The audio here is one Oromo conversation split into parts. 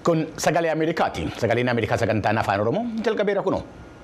Kun sagalee Ameerikaati. Sagaleen Ameerikaa sagantaan afaan Oromoo jalqabeera kunoo.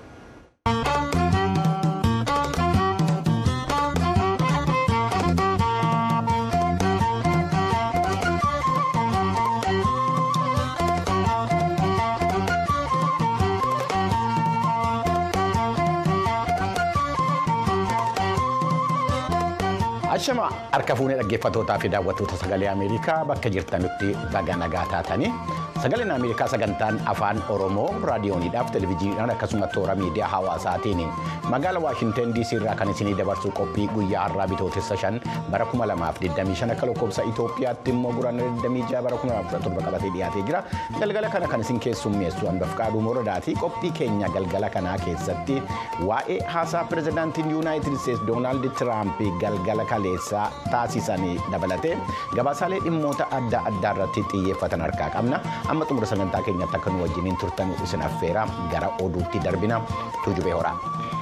Ashama harka fuunee dhaggeeffattootaa fi daawwattoota sagalee Ameerikaa bakka jirtanitti baga nagaa taatanii sagaleen Ameerikaa sagantaan afaan Oromoo raadiyooniidhaaf televezyiiniidhaan akkasumas toora miidiyaa hawaasaatiin magaalaa Waashinten DC irraa kan isinii dabarsu qophii guyyaa har'aa bitootessa shan bara 2025 akka lakkoofsa Itoophiyaatti immoo guraandhala 26 bara 2017 qabatee dhiyaatee jira. Galgala kana kan isin keessummeessu hanbaf qaaduu moradaati. Qophii keenya galgala kanaa keessatti waa'ee haasaa pirezidaantiin Yuunaayitid Isteetsi Doonaald Tiraamp galgala kaleessaa taasisanii dabalatee gabaasaalee dhimmoota adda addaa irratti xiyyeeffatan harkaa qabna. Amma xumura sagantaa keenyatti akka nu wajjiniin turtan isin affeera gara oduutti darbina tuujubee horaa.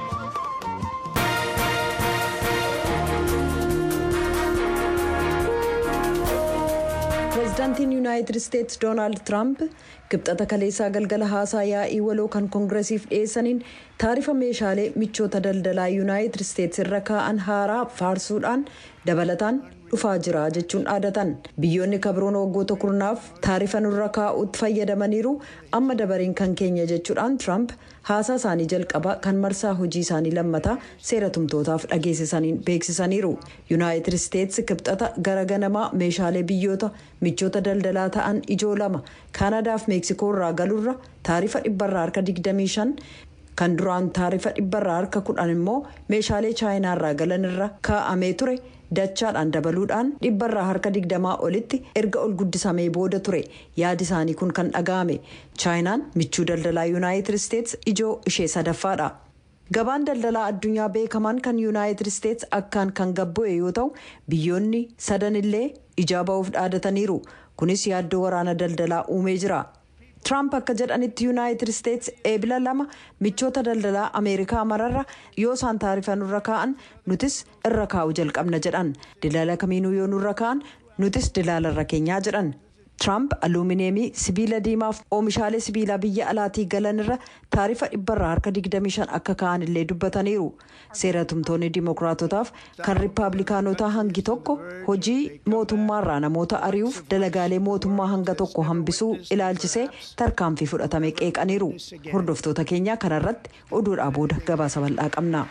pireezidaantiin yuunaayitid isteetsi doonaald tiraamp kibxata kaleessaa galgala haasaa yaa'ii waloo kan koongireesiif dhiyeessaniin taarifa meeshaalee michoota daldalaa yuunaayitid isteetsi irra kaa'an haaraa faarsuudhaan dabalataan dhufaa jira jechuun dhaadatan biyyoonni kabroon waggoota kurnaaf taarifa nurra kaa'uutti fayyadamaniiru amma dabariin kan keenya jechuudhaan tiraamp haasaa isaanii jalqabaa kan marsaa hojii isaanii lammataa seera tumtootaaf dhageessisaniin beeksisaniiru yuunaayitid isteetsi kibxata gara ganamaa meeshaalee biyyoota michoota daldalaa ta'an ijoo lama kaanadaaf meeksikoo irraa galurra taarifa dhibbarraa harka 25 kan duraan taarifa dhibbarraa harka 10 immoo meeshaalee chaayinaa irraa galan irra kaa'amee ture dachaadhaan dabaluudhaan dhibbarraa harka 20 olitti erga ol guddisamee booda ture yaadi isaanii kun kan dhaga'ame chaayinaan michuu daldalaa yuunaayitid isteetsi ijoo ishee sadaffaadha. gabaan daldalaa addunyaa beekamaan kan yuunaayitid isteetsi akkaan kan gabbu'e yoo ta'u biyyoonni sadan illee ijaa ba'uuf dhaadataniiru kunis yaaddoo waraana daldalaa uumee jira. Tiraamp akka jedhanitti yuunaayitid isteetsi eebila lama michoota daldalaa ameerikaa mararra yoo isaan taarifa nurra kaa'an nutis irra kaa'u jalqabna jedhan dilaala kamiinuu yoo nurra kaa'an nutis dilaala irra keenyaa jedhan. Tiraamp aluumineemii sibiila diimaaf oomishaalee sibiilaa biyya alaatii galan irra taarifa dhibbarraa harka 25 akka ka'an illee dubbataniiru. Seera tumtoonni dimookiraatotaaf kan riippaabilikaanotaa hangi tokko hojii mootummaarraa namoota ari'uuf dalagaalee mootummaa hanga tokko hambisuu ilaalchisee tarkaanfii fudhatame qeeqaniiru. Hordoftoota keenyaa kanarratti oduudhaa booda gabaasa bal'aa qabna.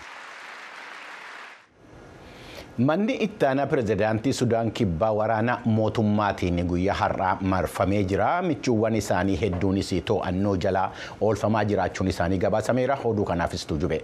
Manni ittaanaa pirezidaantii Sudaan kibbaa waraana mootummaatiin guyyaa har'aa marfamee jira. Michuuwwan isaanii hedduunis to'annoo jalaa oolfamaa jiraachuun isaanii gabaasameera. Oduu kanaafis tuujube.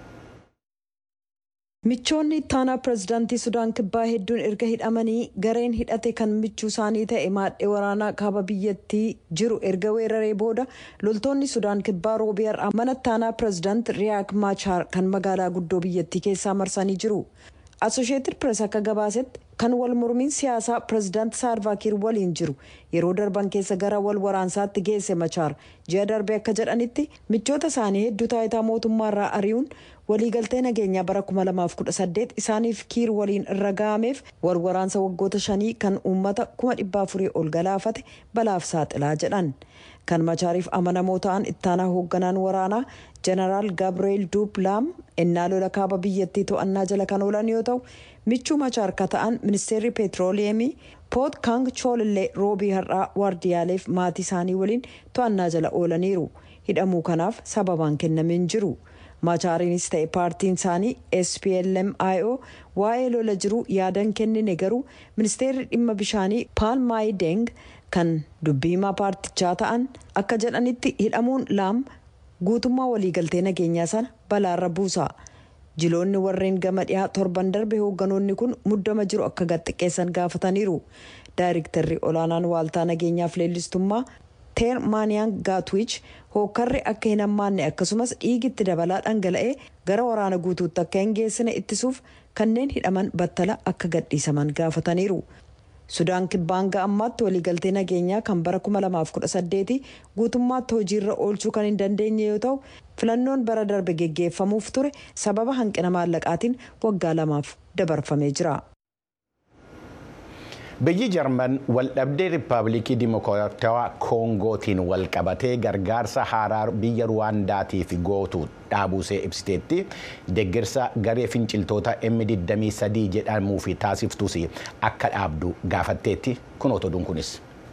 michoonni ittaanaa pireezidaantii sudaan kibbaa hedduun erga hidhamanii gareen hidhate kan michuu isaanii ta'e maadhee waraanaa kaaba biyyattii jiru erga weeraree booda loltoonni sudaan kibbaa roobii har'aa mana ittaanaa pireezidaant riyaak maachaar kan magaalaa guddoo biyyattii keessaa marsanii jiru. asosheetid pirees akka gabaasetti kan wal mormiin siyaasaa pireezidaant saalvaakiir waliin jiru yeroo darban keessa gara wal waraansaatti geesse machaar ji'a darbe akka jedhanitti michoota isaanii hedduu taayitaa mootummaarraa ari'uun waliigaltee nageenyaa bara 2018 isaaniif kiir waliin irra ga'ameef wal waraansa waggoota shanii kan uummata 400 ol galaafate balaaf saaxilaa jedhan kan machaariif amanamoo ta'an ittaanaa hoogganaan waraanaa jeneraal gaabireel duuplaam ennaa lola kaaba biyyattii to'annaa jala kan oolan yoo ta'u michuu machaar ka ta'an ministeerri peetirooleemii poot kaang choolillee roobii har'aa waardiyaaleef maatii isaanii waliin to'annaa jala oolaniiru hidhamuu kanaaf sababaan kennameen jiru. machaariinis ta'e paartiin isaanii splmio waa'ee lola jiruu yaadan kennine garuu ministeerri dhimma bishaanii paal maayideng kan dubbiimaa paartichaa ta'an akka jedhanitti hidhamuun laam guutummaa waliigaltee nageenyaa sana balaarra buusa jiloonni warreen gama dhiyaa torban darbe hoogganoonni kun muddama jiru akka gaxxiqqeessan gaafataniiru daayirektarri olaanaan waaltaa nageenyaaf leellistummaa teer maaniyaan gaatwiich hookkarri akka hin hammaanne akkasumas dhiigitti dabalaa dhangala'ee gara waraana guutuutti akka hin geessine ittisuuf kanneen hidhaman battala akka gadhiisaman gaafataniiru. sudaan kibbaan ga'ammaatti waliigaltee nageenyaa kan bara 2018 guutummaatti hojiirra oolchuu kan hin dandeenye yoo ta'u filannoon bara darbe geggeeffamuuf ture sababa hanqina maallaqaatiin waggaa lamaaf dabarfamee jira. Biyyi Jarman waldhabdee Riippaabilikii Dimokiraatawaa Koongootiin wal qabatee gargaarsa haaraa biyya Ruwaandaatiif gootu dhaabuusee ibsiteetti deeggarsa garee finciltoota M23 jedhamuuf taasiftus akka dhaabdu gaafatteetti kun otoduun kunis.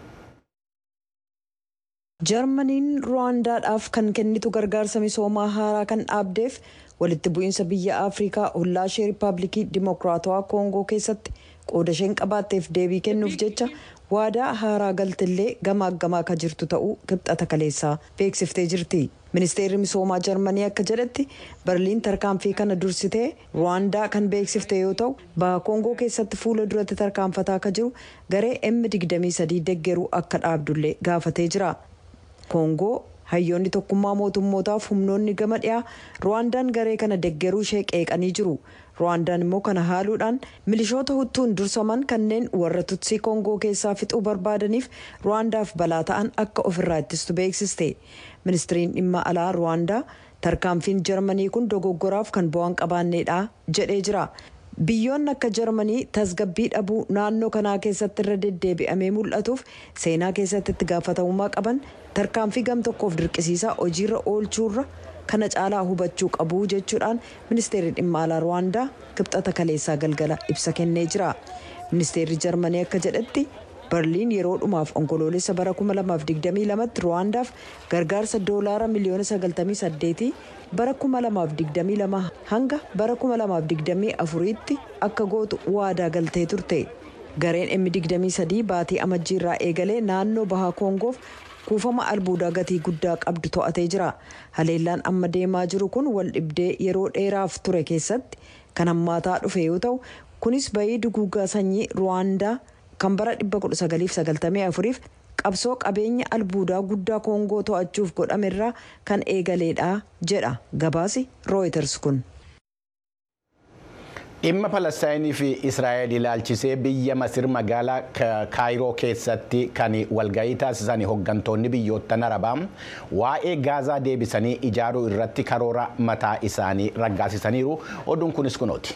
jarmaniin ruwaandaadhaaf kan kennitu gargaarsa misoomaa haaraa kan dhaabdeef walitti bu'iinsa biyya afrikaa hollaa ishee riippaabilikii dimokiraatawaa koongoo keessatti qooda isheen qabaatteef deebii kennuuf jecha waadaa haaraa galtillee gamaaggamaa akka jirtu ta'uu kibxata kaleessaa beeksiftee jirti. ministeerri misoomaa jarmanii akka jedhetti berliin tarkaanfii kana dursitee ruwaandaa kan beeksifte yoo ta'u baha koongoo keessatti fuula duratti tarkaanfataa akka jiru garee m23 deggeruu akka dhaabdullee gaafatee jira. koongoo hayyoonni tokkummaa mootummootaaf humnoonni gama dhiyaa ruwaandaan garee kana deggeruu ishee qeeqanii jiru ruwaandaan immoo kana haaluudhaan milishoota huttuun dursaman kanneen warra tutsii koongoo keessaa fixuu barbaadaniif ruwaandaaf balaa ta'an akka ofirraa ittistu beeksiste ministiriin dhimma alaa ruwaandaa tarkaanfiin jarmanii kun dogoggoraaf kan bu'aan qabaanneedha jedhee jira. biyyoonni akka jarmanii tasgabbii dhabuu naannoo kanaa keessatti irra deddeebi'amee mul'atuuf seenaa keessatti itti gaafatamummaa qaban tarkaanfii gam tokkoof dirqisiisaa hojiirra oolchuurra kana caalaa hubachuu qabu jechuudhaan ministeerri dhimma alaa ruwaandaa kibxata kaleessaa galgala ibsa kennee jira ministeerri jarmanii akka jedhetti berliin yeroo dhumaaf onkoloolessa bara 2022 tti ruwaandaaf gargaarsa doolaara miliyoona 98 bara 2022 hanga bara 2024 tti akka gootu waadaa galtee turte gareen M23 baatii amajjiirraa eegalee naannoo bahaa koongoof kuufama albuudaa gatii guddaa qabdu to'atee jira haleellaan amma deemaa jiru kun wal dhibdee yeroo dheeraaf ture keessatti kan hammaataa dhufe yoo ta'u kunis bayii duguugaa sanyii ruwaandaa kan bara 1994 f qabsoo qabeenya albuudaa guddaa koongoo to'achuuf godhamerraa kan eegaleedha jedha gabaasi rooyiters kun. dhimma palestaayinii fi israa'el ilaalchisee biyya masir magaalaa kaayiroo keessatti kan walgahii taasisan hooggantoonni biyyoottan arabaa waa'ee gaazaa deebisanii ijaaruu irratti karoora mataa isaanii raggaasisaniiru oduun kunis kunooti.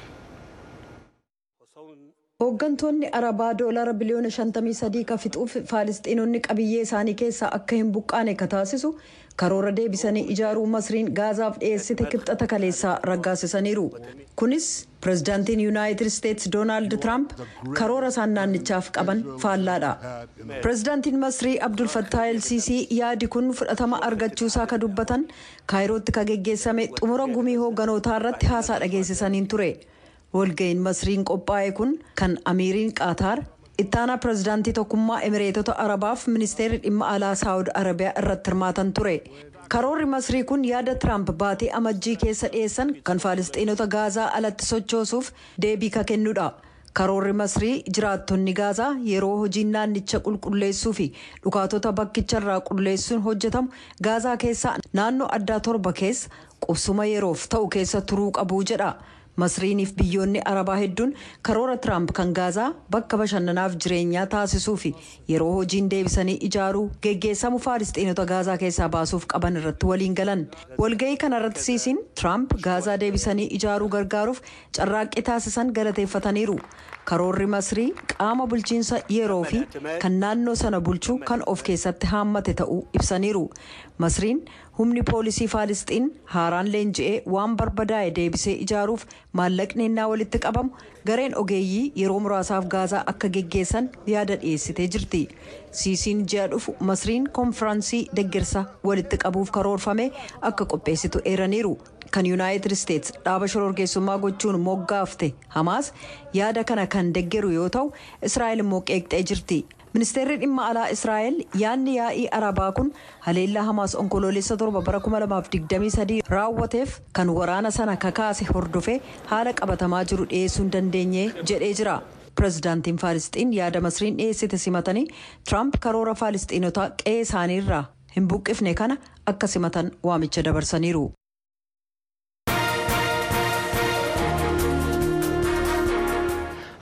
hooggantoonni arabaa doolaara biliyoona 53 ka fixuuf faalistiinonni qabiyyee isaanii keessaa akka hin buqqaane ka taasisu karoora deebisanii ijaaruu masriin gaazaaf dhiyeessite kibxata kaleessaa raggaasisaniiru kunis pirezidaantiin yuunaayitid isteetsi doonaald tiraamp karoora isaan naannichaaf qaban faallaadha pirezidaantiin masrii abdul fattah elsiisii yaadi kun fudhatama argachuusaa ka dubbatan kaayirootti ka geggeessame xumura gumii hoogganootaa irratti haasaa dhageessisaniin ture. walga'iin masriin qophaa'e kun kan amiiriin qaataar ittaanaa pirezidaantii tokkummaa emireetota arabaaf ministeerri dhimma alaa saawud arabiyaa irratti hirmaatan ture karoorri masrii kun yaada tiraamp baatee amajjii keessa dhiyeessan kan faalistiinota gaazaa alatti sochoosuuf deebii ka kennudha karoorri masrii jiraattonni gaazaa yeroo hojiin naannicha qulqulleessuu fi dhukaatota bakkicharraa qulleessuun hojjetamu gaazaa keessaa naannoo addaa torba keessa qubsuma yeroof ta'u keessa turuu qabu jedha. masriiniif biyyoonni arabaa hedduun karoora tiraamp kan gaazaa bakka bashannanaaf jireenyaa taasisuu fi yeroo hojiin deebisanii ijaaruu geggeessamu faalistiinota gaazaa keessaa baasuuf qaban irratti waliin galan walga'ii kanarratti siisiin tiraamp gaazaa deebisanii ijaaruu gargaaruuf carraaqqii taasisan galateeffataniiru karoorri masrii qaama bulchiinsa yeroo fi kan naannoo sana bulchuu kan of keessatti haammate ta'uu ibsaniiru masriin humni poolisii faalisxiin haaraan leenji'ee waan barbadaa'e deebisee ijaaruuf maallaqni innaa walitti qabamu gareen ogeeyyii yeroo muraasaaf gaazaa akka geggeessan yaada dhiyeessitee jirti siisiin ji'a dhufu masriin konfiraansii deggersa walitti qabuuf karoorfame akka qopheessitu eeraniiru kan yuunaayitid isteets dhaaba shororkeessummaa gochuun moggaafte hamaas yaada kana kan deggeru yoo ta'u israa'el immoo qeeqxee jirti. ministeerri dhimma alaa israa'el yaadni yaa'ii arabaa kun haleellaa hamaas onkoloolessa torba bara 2023 raawwateef kan waraana sana kakaase hordofee haala qabatamaa jiru dhiyeessuu hin dandeenye jedhee jira. pirezidaantiin faalisxiin yaada masriin dhiyeessite simatanii tiraamp karoora faalisxiinotaa qe'ee isaaniirraa hin buqqifne kana akka simatan waamicha dabarsaniiru.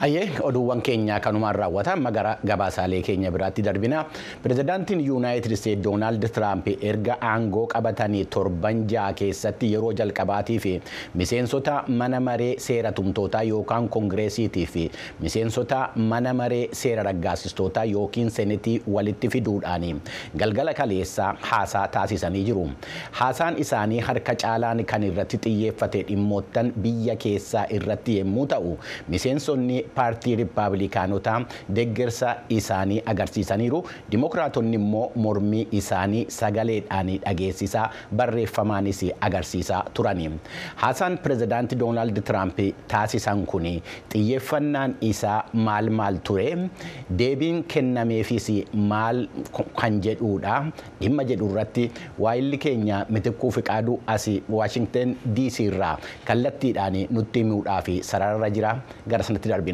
Ayyee oduuwwan keenya kanumaan raawwatan magara gabaasaalee keenya biraatti darbina. Pireezidaantiin Yuunaayitid Isteet Doonaald Tiraamp erga aangoo qabatanii torban ja'a keessatti yeroo jalqabaatii fi miseensota mana maree seera tumtootaa yookaan koongireesiitii fi miseensota mana maree seera raggaasistootaa yookiin senetii walitti fiduudhaan galgala kaleessaa haasaa taasisanii jiru. Haasaan isaanii harka caalaan kan irratti xiyyeeffate dhimmoottan biyya keessaa irratti yommuu ta'u miseensonni paartii riippaabilikaanotaa deeggarsa isaanii agarsiisaniiru dimokiraatonni immoo mormii isaanii sagaleedhaan dhageessisaa barreeffamaanis agarsiisaa turani haasaan pireezidaantii doonaald tiraamp taasisan kun xiyyeeffannaan isaa maal maal ture deebiin kennameefis maal kan jedhuudha dhimma jedhu irratti waayilli keenya mitikkuu fiqaaduu as waashingten diisii irraa kallattiidhaan nutti himuudhaaf sararra jira gara sanatti darbina.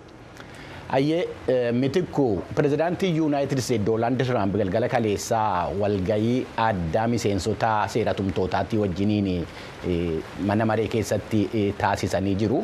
Ayyee mitikku pireezidaantii yuunaayitid isteet doonaald tiraamp galgala kaleessaa walgayii addaa miseensota seera tumtootaatti wajjiniin mana maree keessatti taasisanii jiru.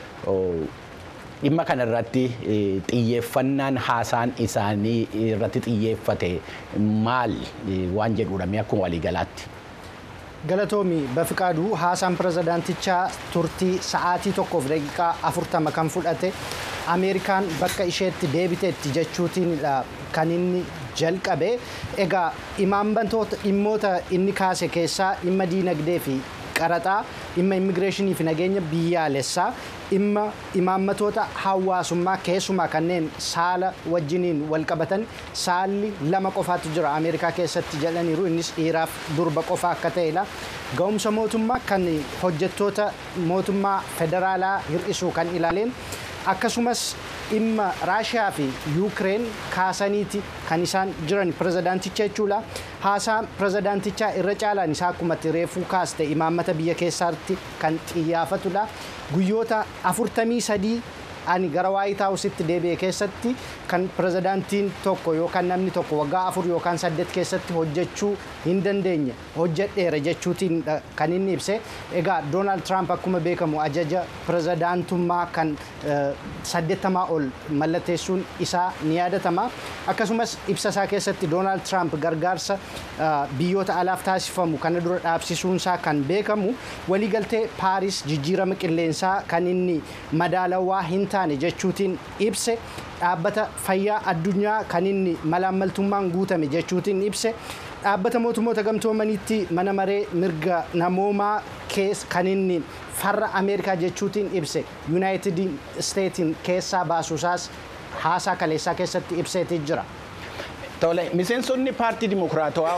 Dhimma kana irratti xiyyeeffannaan haasaan isaanii irratti xiyyeeffate maal waan jedhuudha akkuma waliigalaatti. Galatoomi Bafiqaaduu haasaan pireezidaantichaa turtii sa'aatii tokkoof daqiiqaa afurtama kan fudhate Ameerikaan bakka isheetti deebiteetti jechuutiin kan inni jalqabe egaa imaambantoota dhimmoota inni kaase keessaa dhimma diinagdee fi qaraxaa dhimma immigireeshinii fi nageenya biyyaalessaa dhimma imaammatoota hawaasummaa keessumaa kanneen saala wajjiniin walqabatan saalli lama qofaatu jira ameerikaa keessatti jedhaniiru innis dhiiraaf durba qofa akka ta'edha ga'umsa mootummaa kan hojjettoota mootummaa federaalaa hir'isuu kan ilaaleen akkasumas dhimma raashiyaa fi yuukireen kaasaniiti kan isaan jiran pireezidaanticha jechuudha haasaa pireezidaantichaa irra caalaan isaa akkuma reefuu kaaste imaammata biyya keessaatti kan xiyyeeffatudha guyyoota afurtamii sadii ani gara waayit haawusitti deebi'e keessatti kan pireezidaantiin tokko yookaan namni tokko waggaa afur yookaan saddeet keessatti hojjechuu hin dandeenye hojjedheera jechuutiin kan inni ibse egaa doonaald tiraamp akkuma beekamu ajaja pireezidaantummaa kan saddeettamaa ol mallatteessuun isaa ni yaadatama akkasumas ibsa isaa keessatti doonaald tiraamp gargaarsa biyyoota alaaf taasifamu kana dura dhaabsisuunsaa kan beekamu waliigaltee paaris jijjiirama qilleensaa kan inni madaalawaa hin taane jechuutiin ibse dhaabbata fayyaa addunyaa kan inni malaammaltummaan guutame jechuutiin ibse dhaabbata mootummoota gamtoomaniitti mana maree mirga namoomaa kan inni farra ameerikaa jechuutiin ibse yuunaayitid isteetiin keessaa baasuusaas haasaa kaleessaa keessatti ibseetii jira. Tole miseensonni paartii dimokiraatawaa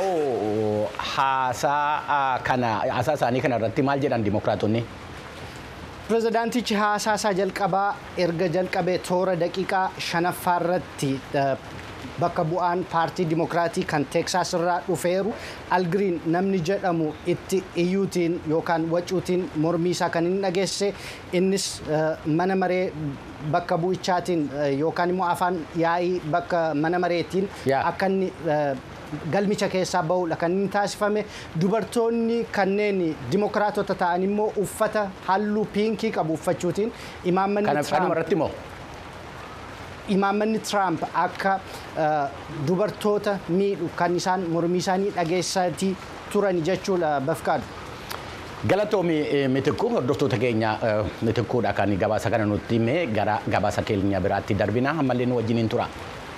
haasaa kana haasaa isaanii kana irratti maal jedhan dimokiraatonni? pireezidaantichi haasaa isaa jalqabaa erga jalqabee toora daqiiqaa shanaffaa irratti bakka bu'aan paartii dimokiraatii kan teeksaas irraa dhufeeru algiriin namni jedhamu itti iyyuutiin yookaan wacuutiin mormii isaa kan inni dhageesse innis mana maree bakka bu'ichaatiin yookaan immoo afaan yaa'ii bakka mana mareetiin akka inni galmicha keessaa bahuudha kan inni taasifame dubartoonni kanneen dimokiraatota ta'an immoo uffata halluu piinkii qabu uffachuutiin imaammanni imaammanni tiraamp akka dubartoota miidhu kan isaan mormii isaanii dhageessatii turan jechuudha bafkaadhu. Galatoomi mitikuu hordoftoota keenya mitikkuudha kan gabaasa kana nutti hime gara gabaasa keenya biraatti darbina ammallee nu wajjiniin tura.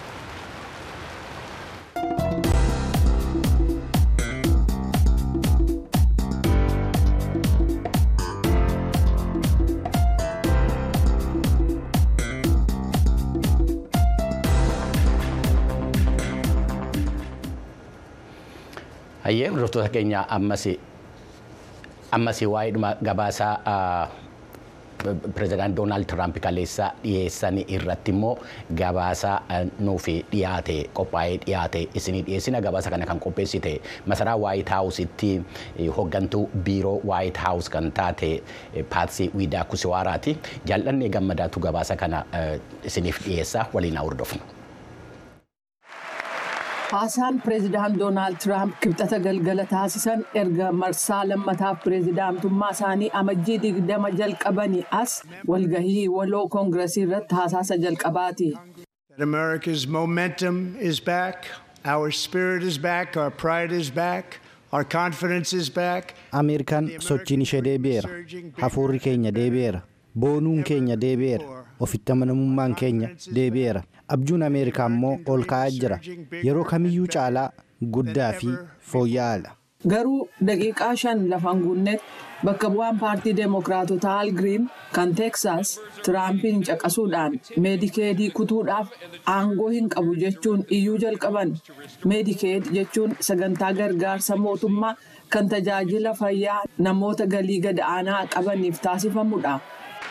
Hayyee hordoftoota keenya ammas ammas waa'ee gabaasaa pireezidaant Doonaald Tiraamp kaleessa dhiyeessan irratti immoo gabaasa nuuf dhiyaate qophaa'ee dhiyaate isinii dhiyeessina gabaasa kana kan qopheessite masaraa waayit haawusitti hoggantuu biiroo waayit haawus kan taate paatsii wiidaa kusiwaaraati jaallannee gammadaatu gabaasa kana isiniif dhiyeessa waliin haa hordofnu. Haasaan pireezidaant Doonaald Tiraamp kibxata galgala taasisan erga marsaa lammataaf pireezidaantummaa isaanii amajjii digdama jalqabanii as walgahii waloo koongiresii irratti haasaasa jalqabaati. America's momentum is back, our spirit is back, our pride is back. Our confidence is back. Ameerikaan sochiin ishee deebi'eera. Hafuurri keenya deebi'eera. Boonuun keenya deebi'eera. Ofitti amanamummaan keenya deebi'eera. Abjuun Ameerikaa immoo ol ka'aa jira. Yeroo kamiyyuu caalaa guddaa fi fooyya'aadha. Garuu daqiiqaa shan lafan guunnetti bakka bu'aan paartii deemokiraatotaa Al Giriin kan Teeksaas Tiraampiin caqasuudhaan meedikeedii kutuudhaaf aangoo hin qabu jechuun iyyuu jalqaban. Meedikeed jechuun sagantaa gargaarsa mootummaa kan tajaajila fayyaa namoota galii gad aanaa qabaniif taasifamudha.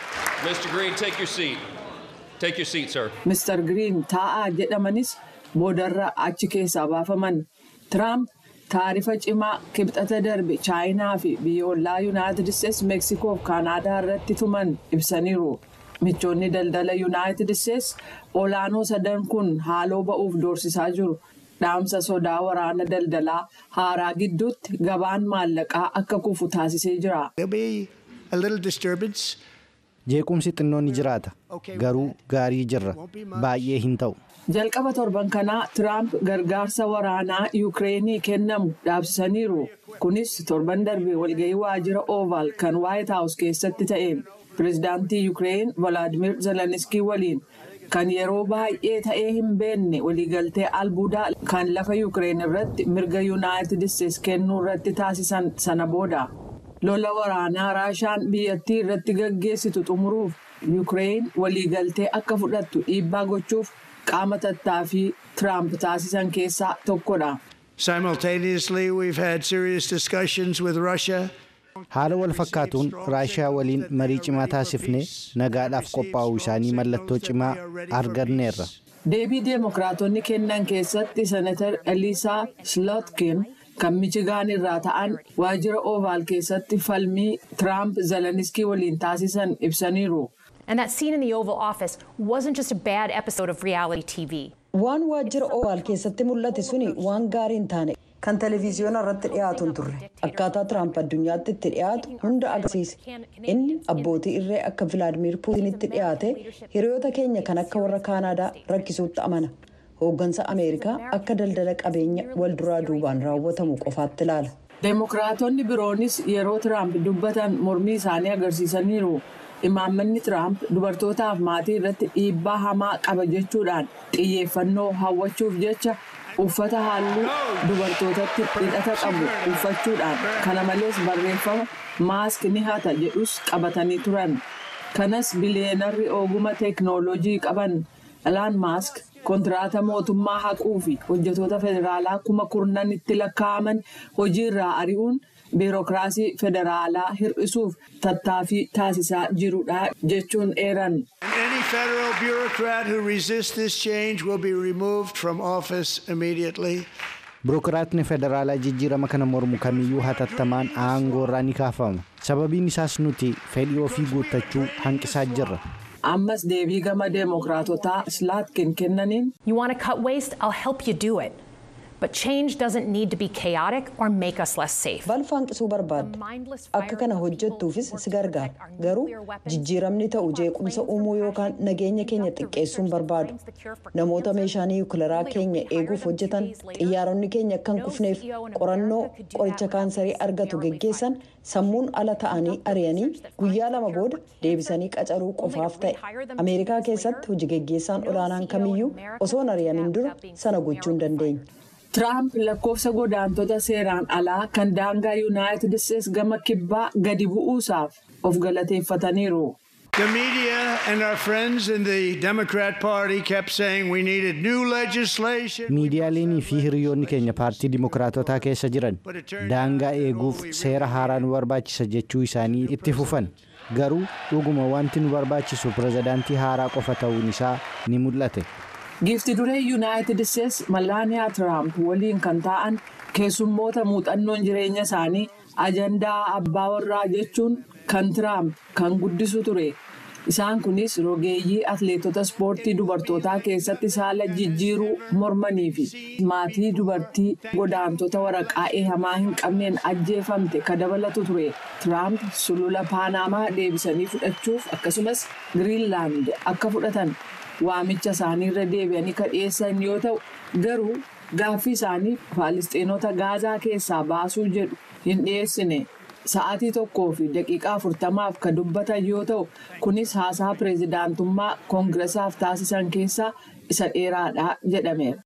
Mr. Green, take your seat. Take your seat, sir. Mr. Green taa'aa jedhamanis boodarra achi keessaa baafaman. Tiraamp taarifa cimaa kibxata darbe chaayinaa fi biyyoolaa yuunaayitid isteetsi meeksikoo fi kaanaadaa irratti tuman ibsaniiru. Michoonni daldala yuunaayitid isteetsi olaanoo sadan kun haaloo ba'uuf doorsisaa jiru. Dhaamsa sodaa waraana daldalaa haaraa gidduutti gabaan maallaqaa akka kufu taasisee jira. There'll be a little disturbance. Jeequmsi xinnoon ni jiraata. Garuu gaarii jirra. Baay'ee hin ta'u. Jalqaba torban kanaa Tiraamp gargaarsa waraanaa Yuukireenii kennamu dhaabsisaniiru. Kunis torban darbe walgahii waajjira Oval kan White House keessatti ta'e. Pireezidaantii Yuukireen Volaadimir Zeleniskii waliin kan yeroo baay'ee ta'ee hin beekne waliigaltee albuudaa kan lafa Yuukireen irratti mirga Yuunaayitid Isteetsi kennuu irratti taasisan sana booda. Lola waraanaa Raashaan biyyattii irratti gaggeessitu xumuruuf Yuukireen waliigaltee akka fudhattu dhiibbaa gochuuf qaama tattaaffii Tiraamp taasisan keessaa tokkodha. Simultaneously, we've had serious discussions with Russia. Haala wal fakkaatuun Raashiyaa waliin marii cimaa taasifnee nagaadhaaf qophaa'uu isaanii mallattoo cimaa arganneerra. Deebii Deemokiraatonni kennan keessatti Senatar Eliisaa Slotkin kan Michigaan irraa ta'an waajjira Oval keessatti falmii Tiraamp Zeleniskii waliin taasisan ibsaniiru. And that scene in the Oval Office wasn't just a bad episode of reality TV. Waan waajjira Oval keessatti mul'ate suni waan gaarii hin taane kan televiziyoona irratti dhiyaatu hin turre akkaataa Tiraamp addunyaatti itti dhiyaatu hunda agarsiise. Inni abbootii irree akka Vilaadimir Puutinitti dhiyaate hiriyoota keenya kan akka warra Kaanaadaa rakkisuutti amana. Hooggansa Ameerikaa akka daldala qabeenya wal duraa duubaan raawwatamu qofaatti ilaala. Deemokiraatonni biroonis yeroo Tiraamp dubbatan mormii isaanii agarsiisaniiru. Imaammanni Tiraamp dubartootaaf maatii irratti dhiibbaa hamaa qaba jechuudhaan xiyyeeffannoo hawwachuuf jecha uffata halluu dubartootatti hidhata qabu uffachuudhaan kana malees barreeffama maask ni hata jedhus qabatanii turan. Kanas biliyeenarri oguma teeknooloojii qaban Elaan Maask kontiraata mootummaa haquu fi hojjetoota federaalaa kuma kurnanitti lakkaa'aman hojiirraa ari'uun biirokiraasii federaalaa hir'isuuf tattaaffii taasisaa jirudha jechuun eeran. Any federal bureaucrat who resists this change will be removed from office immediately. Birookiraatni federaalaa jijjiirama kana mormu kamiyyuu hatattamaan aangoo irraa ni kaafama. Sababiin isaas nuti fedhii ofii guuttachuu hanqisaa jirra. Ammas deebii gama deemokiraatotaa Slaatkin kennaniin You want to cut waste? I'll help you do it. But change doesn't need to be chaotic or make us less safe. Balfa hanqisuu barbaadda. Akka kana hojjettuufis si gargaara. Garuu jijjiiramni ta'u jeequmsa uumuu yookaan nageenya keenya xiqqeessuun barbaadu. Namoota meeshaa niwukilaraa keenya eeguuf hojjetan xiyyaaronni keenya akka hin kufneef qorannoo qoricha kaansarii argatu geggeessan sammuun ala ta'anii ari'anii guyyaa lama booda deebisanii qacaruu qofaaf ta'e. Ameerikaa keessatti hojii geggeessaan olaanaan kamiyyuu osoo hin ari'amin dura sana gochuu hin dandeenye. Tiraamp lakkoofsa godaantota seeraan alaa kan daangaa Yuunaayitid Isteetsi gama kibbaa gadi bu'uusaaf of galateeffataniiru. The media and our friends in the Democrat Party kept saying we needed new legislation. Miidiyaaleenii fi hiriyoonni keenya paartii dimokiraatotaa keessa jiran daangaa eeguuf seera haaraa nu barbaachisa jechuu isaanii itti fufan. Garuu dhuguma wanti nu barbaachisu pirezidaantii haaraa qofa ta'uun isaa ni mul'ate. Giifti duree Yuunaayitid Isteetsi Malaaniyaa Tiraamp waliin kan ta'an keessummoota muuxannoon jireenya isaanii ajandaa abbaa warraa jechuun kan Tiraamp kan guddisu ture. Isaan kunis rogeeyyii atleetota ispoortii dubartootaa keessatti saala jijjiiruu mormanii fi maatii dubartii godaantota waraqaa eehamaa hin qabneen ajjeefamte ka dabalatu ture. Tiraamp sulula Paanamaa deebisanii fudhachuuf akkasumas Giriinlaand akka fudhatan waamicha isaaniirra deebi'anii ka dhiyeessan yoo ta'u garuu gaaffii isaanii Faalisxeenota Gaazaa keessaa baasuu jedhu hin dhiyeessine. Sa'aatii tokkoo fi daqiiqaa afurtamaaf kan dubbatan yoo ta'u kunis haasaa pireezidaantummaa koongiresaaf taasisan keessaa isa dheeraadha jedhameera.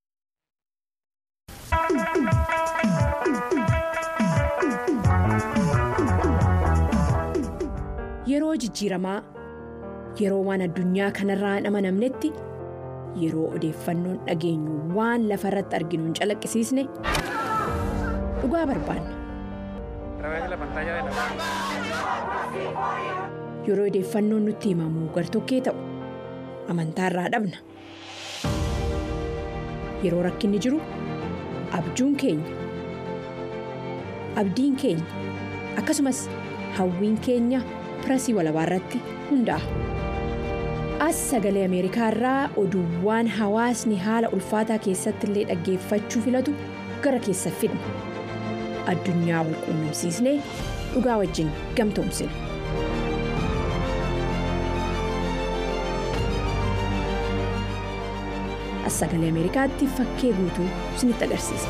Yeroo jijjiiramaa yeroo waan addunyaa kanarraa hin amanamnetti yeroo odeeffannoon dhageenyu waan lafa irratti arginu hin calaqqisiisne dhugaa barbaanna. Yeroo odeeffannoon nutti himamu gartokkee ta'u amantaa irraa dhabna. Yeroo rakkinni jiru abjuun keenya abdiin keenya akkasumas hawwiin keenya pirasii walabaa irratti hundaa'a. As sagalee Ameerikaa irraa oduuwwan hawaasni haala ulfaataa keessatti illee dhaggeeffachuu filatu gara keessa fidna. Addunyaa wal quunnamsiisnee dhugaa wajjin gamtoomsina. As sagalee Ameerikaatti fakkee guutuu isinitti agarsiisa.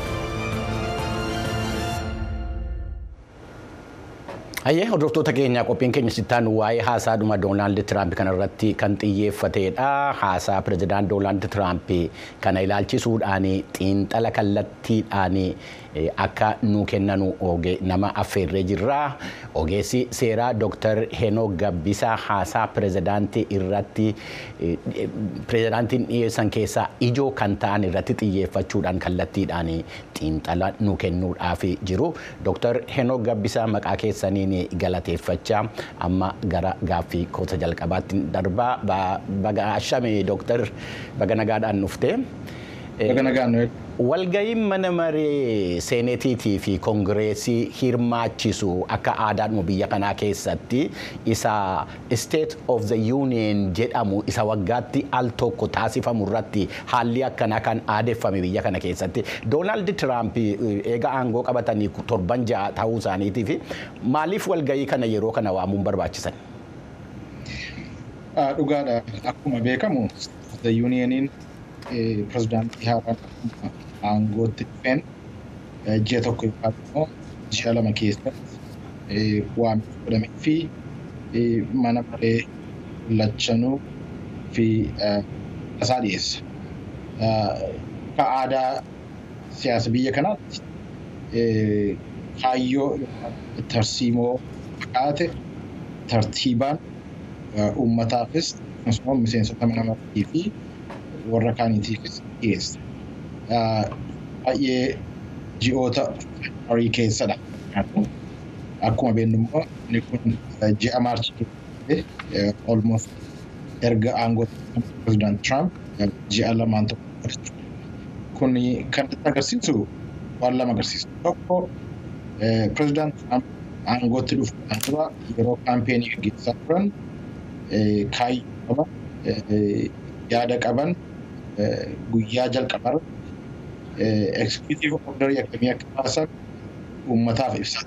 Hayyee hordoftoota keenyaa qophiin keenya sittaan waa'ee haasaa dhuma Doonaald Tiraamp kanarratti kan xiyyeeffatedha. Haasaa pirezidaant Doonaald Tiraamp kana ilaalchisuudhaan xiinxala kallattiidhaan akka nu kennanu nama affeerree jirra. Ogeessi seeraa Dr. Henook Gabbisaa haasaa pirezidaantii irratti pirezidaantiin dhiyeessan keessaa ijoo kan ta'an irratti xiyyeeffachuudhaan kallattiidhaan xiinxala nu kennuudhaaf jiru. Dr. Henook Gabbisaa maqaa keessaniin galateeffachaa amma gara gaaffii koota jalqabaatti darbaa baga ashame Dr. baga nagaadhaan dhufte. Walga'iin mana maree seenetiitii fi koongireesii hirmaachisu akka aadaadhuma biyya kanaa keessatti isa State of the Union jedhamu isa waggaatti al tokko taasifamu irratti haalli akkanaa kan aadeffame biyya kana keessatti Doonaald Tiraamp eega aangoo qabatanii torban ja'a ta'uu isaaniitii fi maaliif walga'ii kana yeroo kana waamuun barbaachisan? Dhugaadha akkuma beekamu the Unioniin pirezidaantii haaraan aangootti dhufeen ji'a tokko yookaan immoo ji'a lama keessatti waamicha godhamee fi mana maree lachanuu fi tasaa dhiyeessa. Akka aadaa siyaasa biyya kanaatti kaayyoo tarsiimoo fakkaate tartiibaan uummataafis akkasumas miseensota mana maree fi warra kaaniitiifis dhiyeessa. Baay'ee ji'oota horii keessadha. Akkuma beeknu immoo inni kun ji'a maarchii almost erga aangoo pirezidaant Tiraamp ji'a lamaan tokko jechuudha. Kun kan nutti agarsiisu waan lama agarsiisa. Tokko pirezidaant Tiraamp aangootti dhufuudhaan dura yeroo kaampeenii gaggeessaa turan kaayyoo qaban yaada qaban guyyaa jalqabarra ekskiyutiiv ordarii akkamii akka baasan uummataaf ibsata.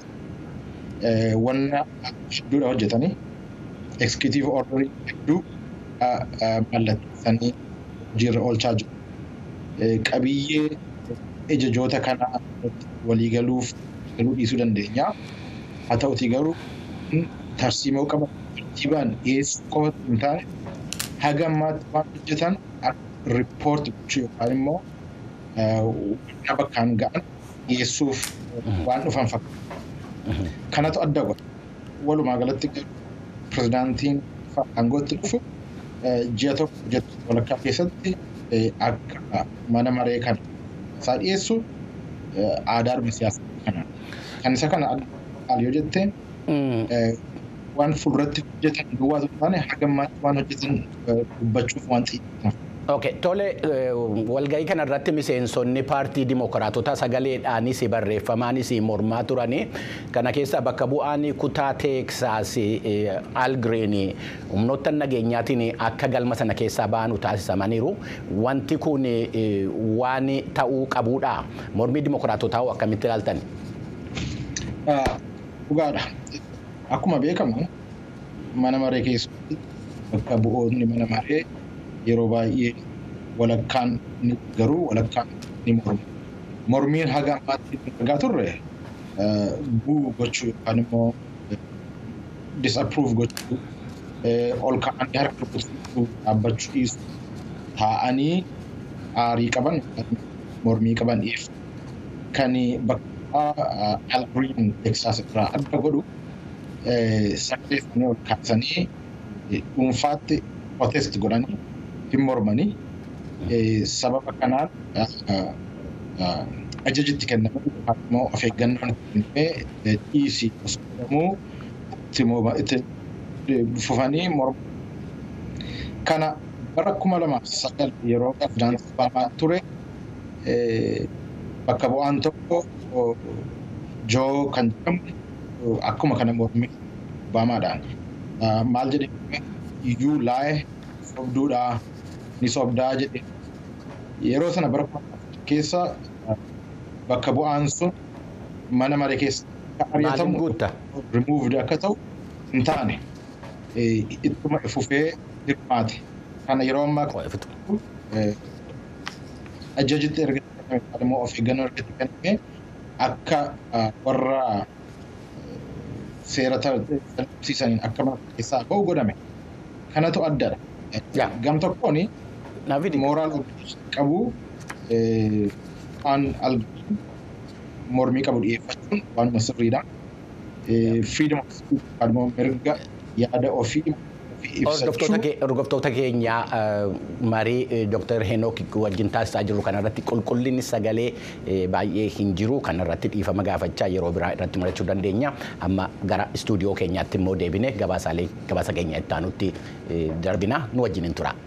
Wanna hedduudha hojjetanii ekskiyutiiv ordarii hedduu mallatteessanii hojiirra oolchaa jiru. Qabiyyee ajajoota kanaa waliigaluuf galuu dhiisuu dandeenya. Haa ta'utii garuu tarsiimoo qaban tartiibaan dhiyeessuu qofa hin taane haga ammaatti waan hojjetan riippoorti gochuu yookaan immoo wanna bakkaan ga'an dhiyeessuuf waan dhufan fakkaata. Kanatu adda godha. Walumaa galatti pirezidaantiin aangootti dhufu ji'a tokko ji'a walakkaa keessatti akka mana maree kana isaa dhiyeessu aadaadhuma siyaasaa kana. Kan isa kana adda yoo jettee waan fuulduratti hojjetan duwwaa osoo hin taane haga ammaatti waan hojjetan dubbachuuf waan xiyyeeffatan. Okay, tole walgahii kanarratti miseensonni paartii dimokiraatota sagaleedhaanis barreeffamaanis mormaa turanii kana keessa bakka bu'aan kutaa teeksaas algireen humnoota nageenyaatiin akka galma sana keessaa ba'anu taasisamaniiru wanti kun waan ta'uu qabuudha mormii dimokiraatotaa akkamitti ilaaltan? Dhugaadha. Akkuma beekamu mana maree keessatti bakka bu'oonni mana maree yeroo baay'ee walakkaan ni garuu walakkaan ni mormu. Mormiin haga ammaatti argaa turre buu gochuu yookaan immoo disapprove gochuu ol ka'anii harka rukutuu dhaabbachuu dhiisu taa'anii aarii qaban mormii qaban dhiyeessu. Kan bakka algiriin teksaas irraa adda godhu sagalee isaanii ol kaasanii dhuunfaatti protest godhanii hin mormanii sababa kanaan ajajitti kenname yookaan immoo of eeggannoon kennamee dhiisii osoo itti fufanii mormu. Kana bara kuma lamaaf sagal yeroo pirezidaantii Obaamaa ture bakka bu'aan tokko joo kan jedhamu akkuma kana mormii Obaamaadhaan maal jedhee iyyuu laayee sobduudhaa ni sobdaa jedhe yeroo sana bara keessa bakka bu'aan sun mana maree keessa ari'atamu rimuuvd akka ta'u hin taane ittuma fufee hirmaate kana yeroo ammaa ajajitti erga kenname immoo of eeggannoo erga kenname akka warra seera tartiibsiisaniin akka mana keessaa ba'u godhame kanatu addadha. Gam tokkoon mooraal qabu waan algiriin mormii qabu dhiyeeffachuun waanuma sirriidha. Freedom of speech immoo mirga yaada ofii Hordoftoota keenya marii Dr. Henook wajjin taasisaa jiru kanarratti qulqullinni sagalee baay'ee hin jiru kanarratti dhiifama gaafachaa yeroo biraa irratti mul'achuu dandeenya. Amma gara istuudiyoo keenyaatti immoo deebine gabaasa keenya itti aanutti darbina nu wajjin hin tura.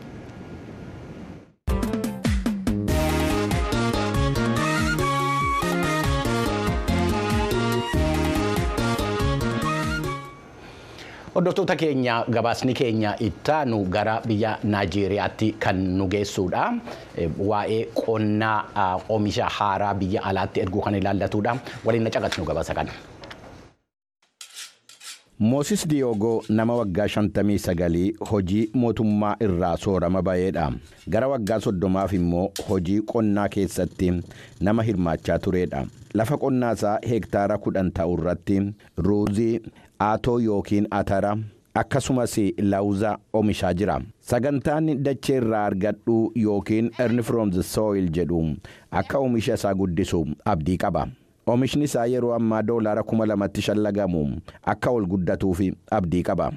Hordoftoota keenya gabaasni keenya ittaanu gara biyya Naajeeriyaatti kan nu geessuudha. Waa'ee qonnaa oomisha haaraa biyya alaatti erguu kan ilaallatudha. Waliin na caqasnu gabaasa kana. Moosis Diyoogoo nama waggaa 59 hojii mootummaa irraa soorama ba'eedha. Gara waggaa soddomaaf immoo hojii qonnaa keessatti nama hirmaachaa turedha. Lafa qonnaa isaa heektaara kudhan ta'u irratti ruuzii, aatoo yookiin atara akkasumas laawuza oomishaa jira. Sagantaan dachee irraa argadhu yookiin earn from the soil jedhu akka oomisha isaa guddisu abdii qaba. Oomishni isaa yeroo ammaa doolaara kuma lamatti shallagamu akka ol guddatuuf abdii qaba.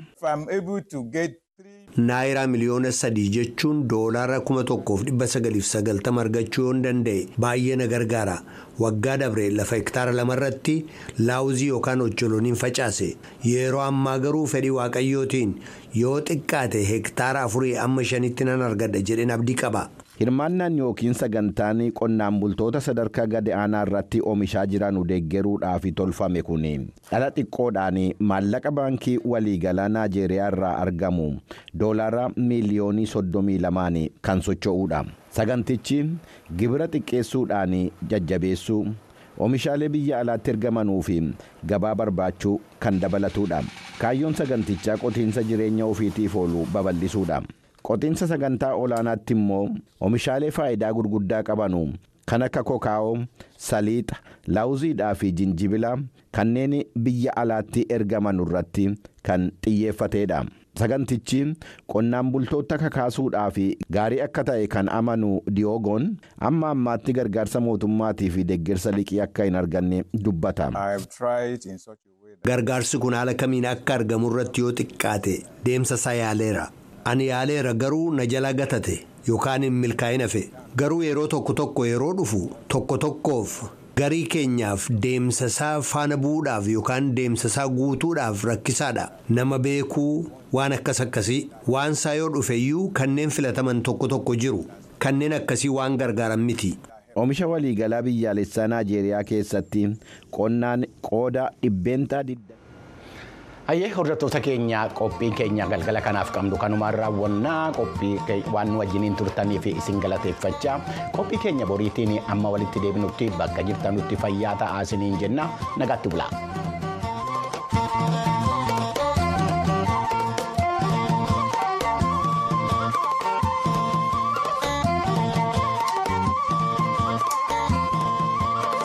Naayiraa miliyoona sadii jechuun doolaara kuma tokkoof dhibba sagaliif sagaltama argachuu yoon danda'e baay'ee na gargaara. Waggaa dabre lafa hektaara lamarratti laawuzii yookaan ocholooniin facaase. Yeroo ammaa garuu fedhii waaqayyootiin yoo xiqqaate hektaara afurii amma shanitti nan argadha jedheen abdii qaba. Hirmaannaan yookiin sagantaan qonnaan bultoota sadarkaa gadi aanaa irratti oomishaa jiran deeggaruudhaaf tolfame kun dhala xiqqoodhaan maallaqa baankii waliigalaa Naajeeriyaa irraa argamu doolaara miiliyoonii soddomii lamaan kan socho'uudha. Sagantichi gibira xiqqeessuudhaan jajjabeessuu oomishaalee biyya alaatti ergamanuu fi gabaa barbaachuu kan dabalatudha. Kaayyoon sagantichaa qotiinsa jireenya ofiitiif oolu babal'isuudha. Qotiinsa sagantaa olaanaatti immoo oomishaalee faayidaa gurguddaa qabanu kan akka kokaa'oo, saliixa, laawuziidhaa fi jinjibila kanneen biyya alaatti ergaman irratti kan xiyyeeffateedha. Sagantichi qonnaan bultoota kakaasuudhaaf gaarii akka ta'e kan amanu diyoogoon amma ammaatti gargaarsa mootummaatii fi deeggarsa liqii akka hin arganne dubbata. Gargaarsi kun haala kamiin akka argamu irratti yoo xiqqaate deemsa isaa yaaleera. Ani yaaleera garuu na jalaa gatate yookaan hin milkaa'in hafe garuu yeroo tokko tokko yeroo dhufu tokko tokkoof garii keenyaaf deemsasaa faana bu'uudhaaf yookaan deemsasaa guutuudhaaf rakkisaadha nama beekuu waan akkas akkasii waan isaa yoo dhufeyyuu kanneen filataman tokko tokko jiru kanneen akkasii waan gargaaran miti. Oomisha waliigalaa biyyaalessaa Naajeeriyaa keessatti qonnaan qooda dhibbeentaa Hayyee hordoftoota keenya qophiin keenya galgala kanaaf qabnu kanumaan raawwannaa qophii waan nu wajjiniin turtanii fi isin galateeffachaa qophii keenya boriitiin amma walitti deebinutti bakka jirtanutti fayyaa ta'aa isiniin jenna nagaatti bulaa.